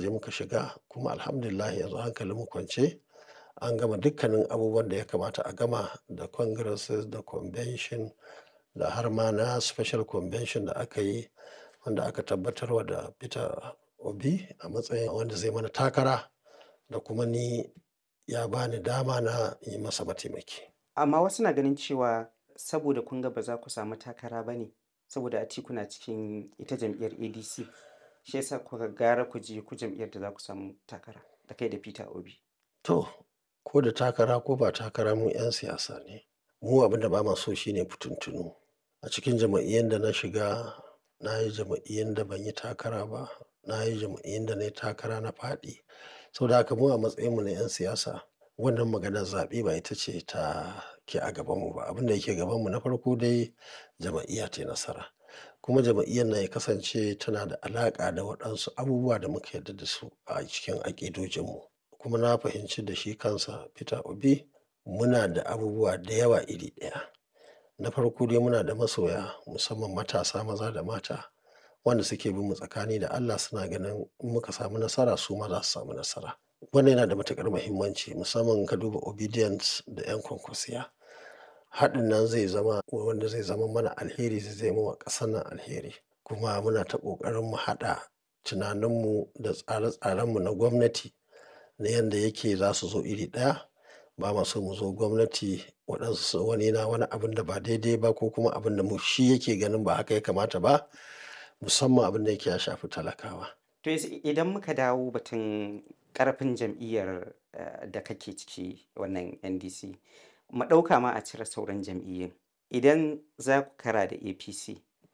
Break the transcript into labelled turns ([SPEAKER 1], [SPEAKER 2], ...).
[SPEAKER 1] je muka shiga kuma alhamdulillah yanzu hankalin mu kwance an gama dukkanin abubuwan da ya kamata a gama da congresses da convention da har ma na special convention da aka yi wanda aka tabbatarwa da Peter Obi a matsayin wanda zai mana takara da kuma ni ya bani dama na yi masa mataimaki.
[SPEAKER 2] Amma wasu na ganin cewa saboda kun ga ba za ku samu takara ba ne saboda Atiku na cikin ita jam'iyyar ADC shi yasa kuka gara ku je ku jam'iyyar da za ku samu takara da kai da Peter Obi.
[SPEAKER 1] To, ko da takara ko ba takara mu 'yan siyasa ne. Mu abin da ba ma so shine fituntunu. A cikin jam'iyyun da na shiga, na yi jam'iyyun da ban yi takara ba, na yi jam'iyyun da na yi takara na faɗi. Saboda haka mu a matsayin mu na 'yan siyasa wannan maganar zaɓe ba ita ce ta ke a gabanmu ba. Abin da yake gabanmu na farko dai jam'iyya tayi nasara. Kuma jam'iyyar nan ya kasance tana da alaƙa da waɗansu abubuwa da muka yarda da su a cikin aƙidojinmu. Kuma na fahimci da shi kansa Peter Obi muna da abubuwa da yawa iri ɗaya. Na farko dai muna da masoya musamman matasa maza da mata wanda suke bin mu tsakani da Allah suna ganin in muka samu nasara su ma za su samu nasara. Wannan yana da matuƙar muhimmanci musamman in ka duba Obedience da 'yan kwankwasiya. Haɗin nan zai zama wanda zai zama mana alheri zai zame wa ƙasar nan alheri. Kuma muna ta ƙoƙarin mu haɗa tunaninmu da tsare-tsarenmu na gwamnati na yanda yake za su zo iri ɗaya. Ba ma so mu zo gwamnati waɗansu wani na wani abun da ba daidai ba ko kuma abin da mu shi yake ganin ba haka ya kamata ba musamman abin da yake ya shafi talakawa.
[SPEAKER 2] To idan muka dawo batun ƙarfin jam'iyyar da kake ciki wannan NDC, mu ɗauka ma a cire sauran jam'iyyun. Idan za ku kara da APC